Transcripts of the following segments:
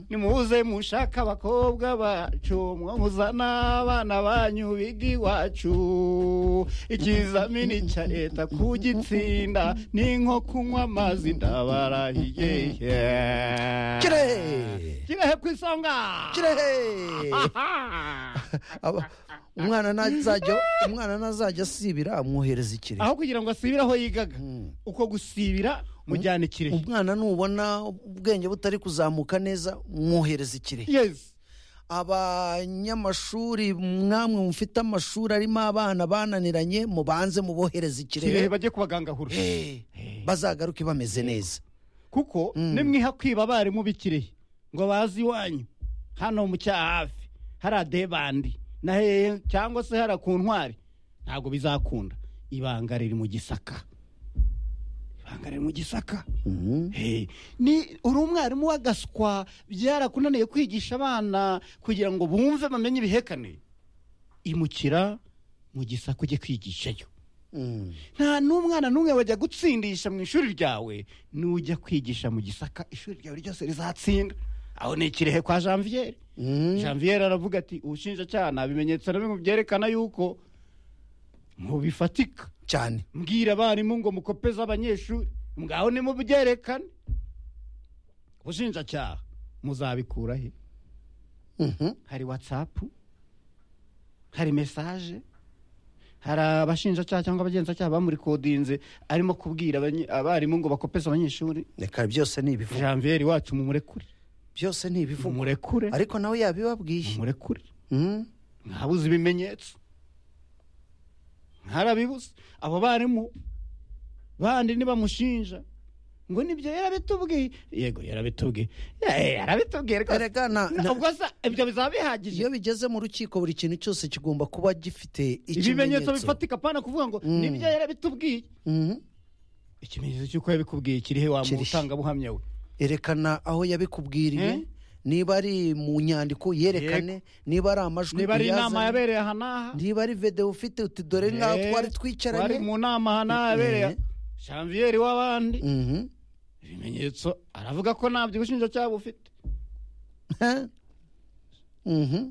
nimuze mushaka abakobwa bacu mwo muzana abana banyu biga iwacu ikizamini cya leta kugitsinda ni nko kunywa amazi ndabarahiye kirehe kirehe ku isonga kirehe Aha! Aba- umwana ntazajya umwana ntazajya asibira amwohereza ikirehe aho kugira ngo asibire aho yigaga Mm. uko gusibira mujyana ikirehe umwana nubona ubwenge butari kuzamuka neza mwohereza ikirehe yes abanyamashuri mwamwe mufite amashuri arimo abana bananiranye mubanze mubohereze kirehe ikirehe bajye ku bagangahura Eh, bazagaruke bameze neza kuko nimwiha kwiba abarimu b'ikirehe ngo bazi iwanyu hano mu cya hafi hari adebandi na hehe cyangwa se hari ku ntwari ntabwo bizakunda ibanga riri mu gisaka ibanga riri mu gisaka Hey, ni uri umwarimu w'agaswa byarakunaniye kwigisha abana kugira ngo bumve bamenye ibihekane imukira mu gisaka ujye kwigishayo Mm. nta n'umwana n'umwe wajya gutsindisha mu ishuri ryawe n'ujya kwigisha mu gisaka ishuri ryawe ryose rizatsinda aho ni ikirehe kwa janviere Mm. janviere aravuga ati ubushinjacyaha nta bimenyetso na bimwe byerekana yuko mu bifatika cyane mbwira abarimu ngo mukopeze abanyeshuri mwaho nimubyerekane ubushinjacyaha muzabikura he Mhm. hari watsapu hari mesaje hari abashinjacyaha cyangwa abagenzacyaha bamurikodinze arimo kubwira abanyi- abarimu ngo bakopeze abanyeshuri reka byose ni ibivugo janviere wacu mumurekure byose ni ibivugo mumurekure ariko nawe yabibabwiye mumurekure Mm. ntabuze ibimenyetso ntarabibuze abo barimu bandi nibamushinja ngo nibyo yarabitubwiye yego yarabitubwiye Eh, yarabitubwiye rwose. erega na- na- ubwo se ibyo bizaba bihagije iyo bigeze mu rukiko buri kintu cyose kigomba kuba gifite ibimenyetso ikimenyetso bifatika pana kuvuga ngo Mm. nibyo yarabitubwiye Mhm. ikimenyetso cy'uko yabikubwiye kirihe wa mu Kirihe. butangabuhamya we erekana aho yabikubwiriye Eh? niba ari mu nyandiko yerekane niba ari amajwi niba ari inama uyazane, yabereye aha n'aha niba ari videwo ufite uti dore nk'aho eh, twari twari twicaranye mu nama aha n'aha yabereye Eh. janviere w'abandi Mhm. ibimenyetso aravuga ko ntabyo ubushinjacyaha bufite Huh? Mhm.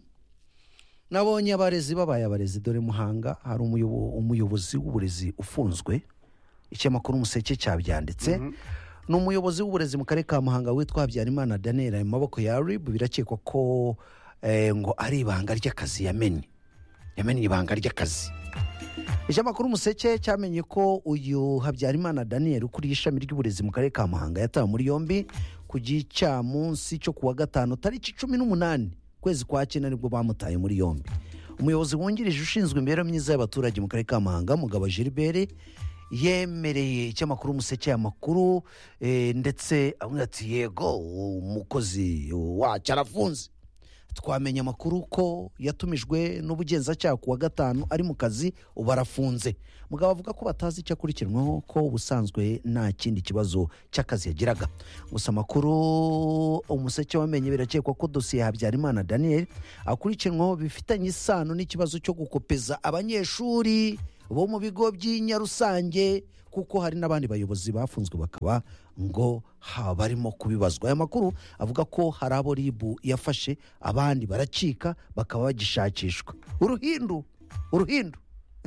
nabonye abarezi babaye abarezi dore muhanga hari umuyobo- umuyobozi w'uburezi ufunzwe ikinyamakuru umuseke cyabyanditse ni umuyobozi w'uburezi mu karere ka muhanga witwa habyarimana daniel ari mu maboko ya rib birakekwa ko eh, ngo ari ibanga ry'akazi yamenye yamenye ibanga ry'akazi ikinyamakuru umuseke cyamenye ko uyu habyarimana daniel ukuriye ishami ry'uburezi mu karere ka muhanga yatawe muri yombi ku gicamunsi cyo kuwa gatanu tariki cumi n'umunani ukwezi kwa cyenda nibwo bamutaye muri yombi umuyobozi wungirije ushinzwe imibereho myiza y'abaturage mu karere ka muhanga mugabo gilbert yemereye ikinyamakuru umuseke amakuru eh, ndetse avuga ati yego umukozi wacyo arafunze twamenye amakuru ko yatumijwe n'ubugenzacyaha ku wa gatanu ari mu kazi ubu arafunze mugabo avuga ko batazi icyo akurikiranyweho ko ubusanzwe nta kindi kibazo cy'akazi yagiraga gusa amakuru umuseke wamenye birakekwa ko dosiye habyarimana daniel akurikiranweho bifitanye isano n'ikibazo cyo gukopeza abanyeshuri bo mu bigo by'inyarusange kuko hari n'abandi bayobozi bafunzwe bakaba ngo ha barimo kubibazwa aya makuru avuga ko hari abo ribu yafashe abandi baracika bakaba bagishakishwa uruhindu uruhindu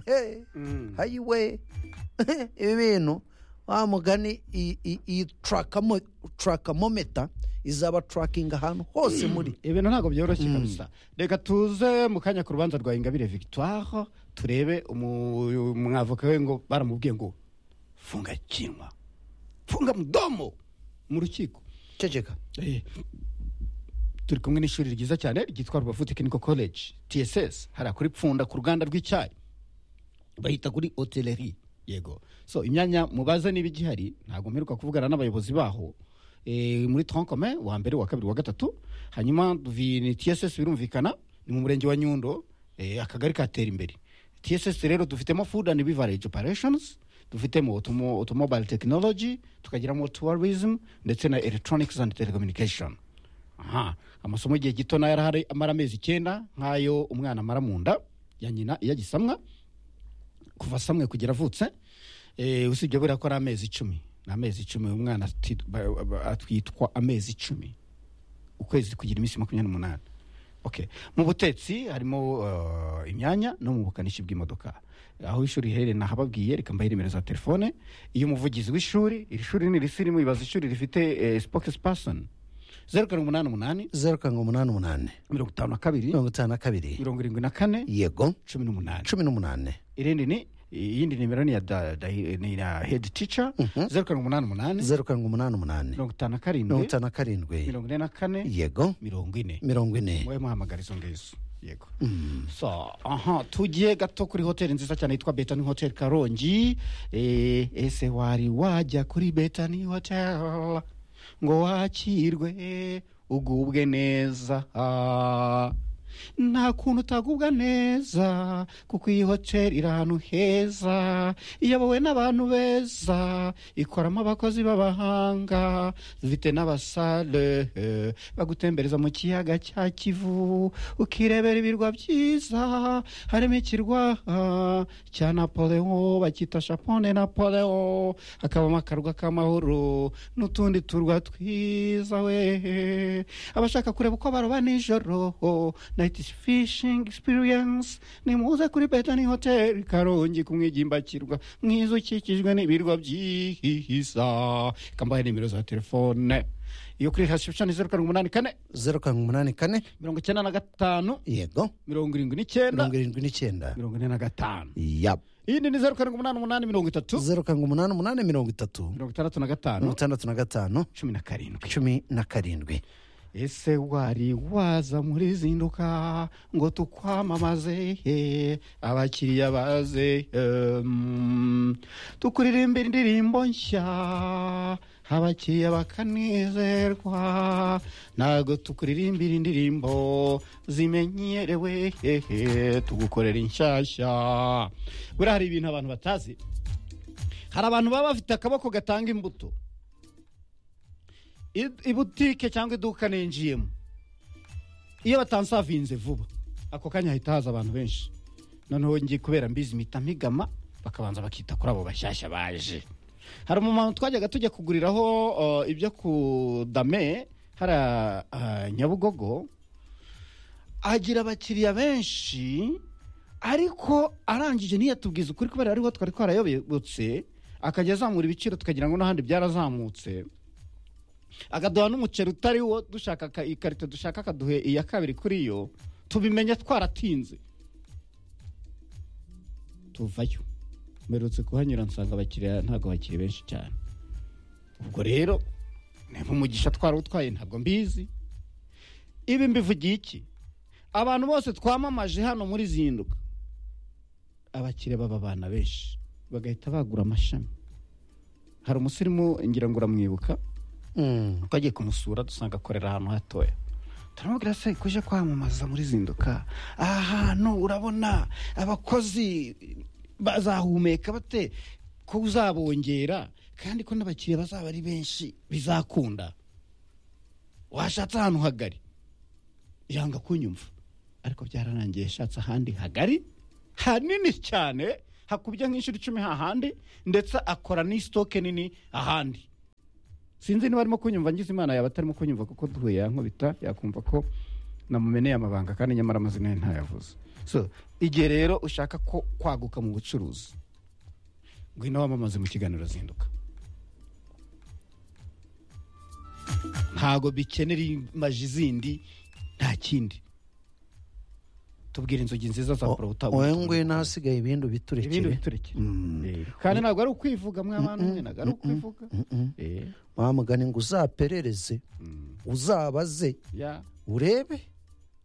Hey, hayiwe ibi bintu wa mugani iyi- iyi- iyi trackamo- trackamometa izaba tracking ahantu hose muri ibintu ntabwo byoroshye kabisa reka tuze mu kanya ku rubanza rwa ingabire victoire turebe umu- umwavoka we ngo baramubwiye ngo funga kinwa funga mudomo mu rukiko ceceka Eh, turi kumwe n'ishuri ryiza cyane ryitwa rubavu tekiniko koleji tss hariya kuri pfunda ku ruganda rw'icyayi bahita kuri hoteleri yego so imyanya mubaze niba igihari ntabwo mperuka kuvugana n'abayobozi baho Eh, muri tronkome wa mbere uwa kabiri uwa gatatu hanyuma vi- tss birumvikana ni mu murenge wa nyundo eh, akagari katera imbere tss rero dufitemo food and beverage operations dufitemo automo- automobile technology tukagiramo tourism ndetse na electronics and telecommunication aha amasomo igihe gito nayo arahari amara amezi icyenda nk'ayo umwana amara mu nda ya nyina iyo agisamwa kuva samwe kugera avutse eh, usibye buriya ko ari amezi icumi ni amezi icumi umwana ati- ba- ba- atwitwa amezi icumi ukwezi kugira iminsi makumyabiri n'umunani okay mu butetsi harimo uh, imyanya no mu bukanishi bw'imodoka aho ishuri riherereye nahababwiye reka mbahe nimero za telefone iyo umuvugizi w'ishuri iri shuri ni risirimu ibaza ishuri rifite eh, spokesperson zeru karindwi umunani umunani zeru karindwi umunani umunani mirongo itanu na kabiri mirongo itanu na kabiri mirongo irindwi na kane yego cumi n'umunani cumi n'umunani irindi ni iyindi nimero ni ya da, da, ni ya head teacher Mhm. zeru karindwi umunani umunani zeru karindwi umunani umunani mirongo itanu na mirongo karindwi itanu na karindwi mirongo ine na kane yego mirongo ine mirongo ine mube muhamagara izo ngizo yego so aha tugiye gato kuri hoteli nziza cyane yitwa betani hoteli karongi Eh, ese wari wajya kuri betani hoteli ngo wakirwe ugubwe neza Ah, nta kuntu utagubwa neza kuko iyi hoteli iri ahantu heza iyobowe n'abantu beza ikoramo abakozi b'abahanga ifite n'abasare eh, bagutembereza mu kiyaga cya kivu ukirebera ibirwa byiza harimo ikirwa ah, cya napoleon bacyita shapone napoleon hakabamo akarwa k'amahoro n'utundi turwa twiza we abashaka kureba uko baroba nijoro nayiti fishing experience nimuze kuri betani hoteli karongi ku mwigimbakirwa mwiza ukikijwe n'ibirwa byiza kambaye nimero za telefone iyo kuri hasipshani zeru karindwi umunani kane zeru karindwi umunani kane mirongo icyenda na gatanu yego mirongo irindwi n'icyenda mirongo irindwi n'icyenda mirongo ine na gatanu yap iyindi ni zeru karindwi umunani umunani mirongo itatu zeru karindwi umunani umunani mirongo itatu mirongo itandatu na mirongo gatanu itandatu na gatanu cumi na karindwi cumi na karindwi ese wari waza muri zinduka ngo tukwamamaze eh, abakiriya baze em, tukuririmba indirimbo nshya abakiriya bakanezerwa ntabwo tukuririmbira indirimbo zimenyerewe eh, eh, tugukorera inshyashya buriya hari ibintu abantu batazi hari abantu baba bafite akaboko gatanga imbuto i- ibutike cyangwa iduka ninjiyemo iyo batansavinze vuba ako kanya hahita haza abantu benshi noneho ngiye kubera mbizi mpita migama bakabanza bakita kuri abo bashyashya baje hari umumama twajyaga tujya kuguriraho uh, ibyo ku dame hariya uh, nyabugogo agira abakiriya benshi ariko arangije ntiyatubwiza ukuri kubera ariho twari twarayobotse akajya azamura ibiciro tukagira ngo n'ahandi byarazamutse akaduha n'umuceri utari wo dushaka aka- ikarito dushaka akaduhe iya kabiri kuri yo tubimenya twaratinze tuvayo mperutse kuhanyura nsanga abakiriya ntabwo bakiri benshi cyane ubwo rero niba umugisha twarawutwaye ntabwo mbizi ibi mbivugiye iki abantu bose twamamaje hano muri zinduka abakiriya baba abana benshi bagahita bagura amashami hari umusirimu ngira ngo uramwibuka Mm. twagiye kumusura dusanga akorera ahantu hatoya turamubwira se kuje kwamamaza muri zinduka aha hantu urabona abakozi bazahumeka bate ko uzabongera kandi ko n'abakiriya bazaba ari benshi bizakunda washatse ahantu hagari yanga kunyumva ariko byararangiye yashatse ahandi hagari hanini cyane hakubye nk'inshuro icumi hahandi ndetse akora n'isitoke nini ahandi sinzi niba arimo kunyumva ngize imana yaba atarimo kunyumva kuko duhuye yankubita yakumva ko namumeneye amabanga kandi nyamara amazina ye ntayavuze so igihe rero ushaka ko kwaguka mu bucuruzi ngwino wamamaze mu kiganiro zinduka ntago bikenera imaji zindi nta kindi tubwira inzogi nziza za porota wowe ngwino ahasigaye ibindi ibindi ubiturekere biturekere Mm. Eh, kandi ntabwo ari ukwivuga mwa bantu mwe ntabwo ari ukwivuga Mm-mm. Eh, wa mugani ngo uzaperereze mm, uzabaze ya urebe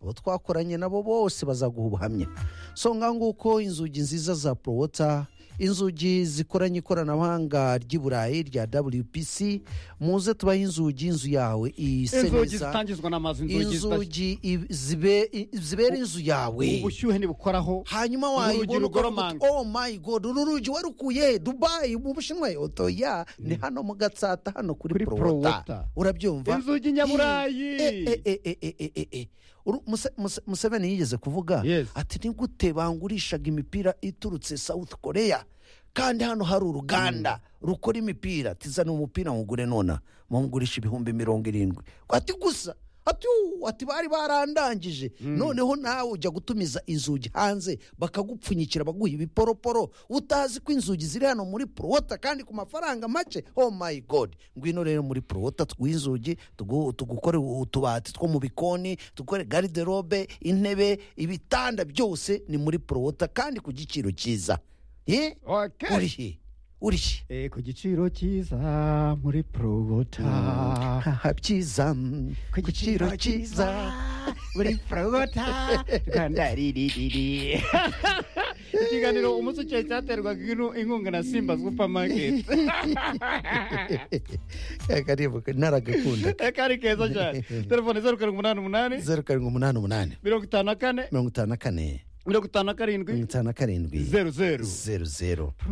abo twakoranye nabo bose bazaguha ubuhamya so nga nguko inzugi nziza za porowota inzugi zikoranye ikoranabuhanga ry'i burayi rya wpc muze tubahe inzugi inzu yawe ise inzugi neza zitangizwa n'amazi inzugi zita- inzugi i- zibe- i- zibera inzu yawe ubushyuhe ntibukoraho hanyuma Urugi wayibona ukavuga rugoromanga. uti, oh my god uru rugi warukuye dubayi mu bushinwa otoya ni hano mu gatsata hano Kuri kuri Prowota. porowota urabyumva Inzugi nyaburayi. Eh, eh, eh, eh, eh, eh, eh. Uru- Muse- Muse- museveni yigeze kuvuga Yes. ati ni gute bangurishaga imipira iturutse south korea kandi hano hari uruganda rukora imipira tizana umupira mugure nona mumugurisha ibihumbi mirongo irindwi ati gusa ati "Uu, ati bari barandangije noneho nawe ujya gutumiza inzugi hanze bakagupfunyikira baguha ibiporoporo utazi ko inzugi ziri hano muri porowota kandi ku mafaranga make oh my god ngwino rero muri porowota tuguhe inzugi tugu- tugukore utubati two mu bikoni dukore gariderobe intebe ibitanda byose ni muri porowota kandi ku giciro cyiza ye Okay. uri he uri he Eh, ku giciro cyiza muri porogota haha byiza mm, ku giciro cyiza muri porogota rwanda riririri ikiganiro umunsi ukeye cyaterwaga inu- inkunga na simba supamaketi karibu naragakunda kari keza cyane telefone zeru karindwi umunani umunani zeru karindwi umunani umunani mirongo itanu na kane mirongo itanu na kane mirongo itanu na karindwi mirongo itanu na karindwi zeru zeru zeru zeru